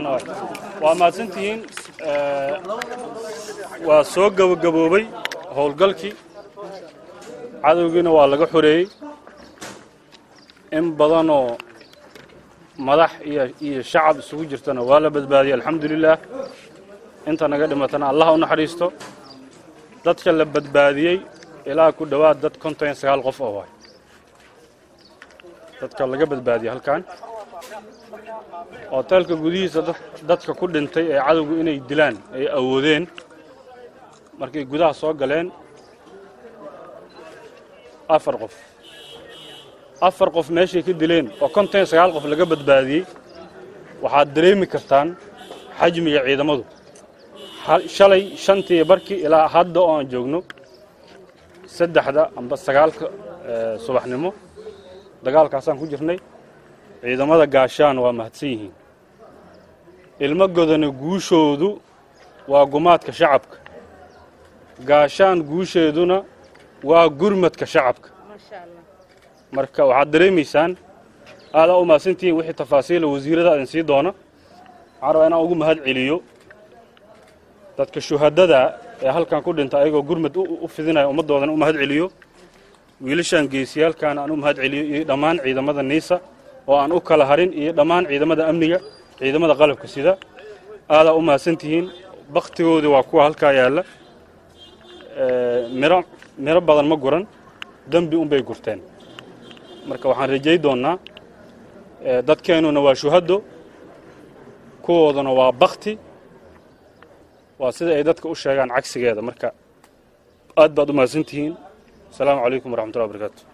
saxna waay waa mahadsantihiin waa soo gabagaboobay howlgalkii cadowgiina waa laga xoreeyey in badanoo madax iyo iyo shacab isugu jirtana waa la badbaadiyey alxamdulilaah inta naga dhimatana allah u naxariisto dadka la badbaadiyey ilaa ku dhowaad dad konton iyo sagaal qof oo waay dadka laga badbaadiyey halkan hoteelka gudihiisa dadka ku dhintay ee cadowgu inay dilaan ay awoodeen markay gudaha soo galeen afar qof afar qof meeshay ka dileen oo konton iyo sagaal qof laga badbaadiyey waxaad dareemi kartaan xajmiga ciidamadu shalay shantii barkii ilaa hadda oo aan joogno saddexda amba sagaalka subaxnimo dagaalkaasaan ku jirnay ciidamada gaashaan waa mahadsan yihiin ilmo godana guushoodu waa gumaadka shacabka gaashaan guusheeduna waa gurmadka shacabka marka waxaad dareemaysaan aadaa u mahadsantihiin wixii tafaasiila wasiirada idin sii doona waxaan rabaa inaan ugu mahad celiyo dadka shuhadada ee halkan ku dhinta ayagoo gurmad u fidinaya ummaddoodana u mahad celiyo wiilashaan geesiyaalkan aan u mahad celiyo iyo dhammaan ciidamada niisa oo aan u kala harin iyo dhammaan ciidamada amniga ciidamada qalabka sida aadaa u mahadsantihiin bakhtigoodii waa kuwa halkaa yaalla miro miro badan ma guran dembi unbay gurteen marka waxaan rajay doonnaa dadkeennuna waa shuhaddo kuwooduna waa bakti waa sida ay dadka u sheegaan cagsigeeda marka aad baad u mahadsantihiin asalaamu calaykum waraxmatullahi wabarakaatu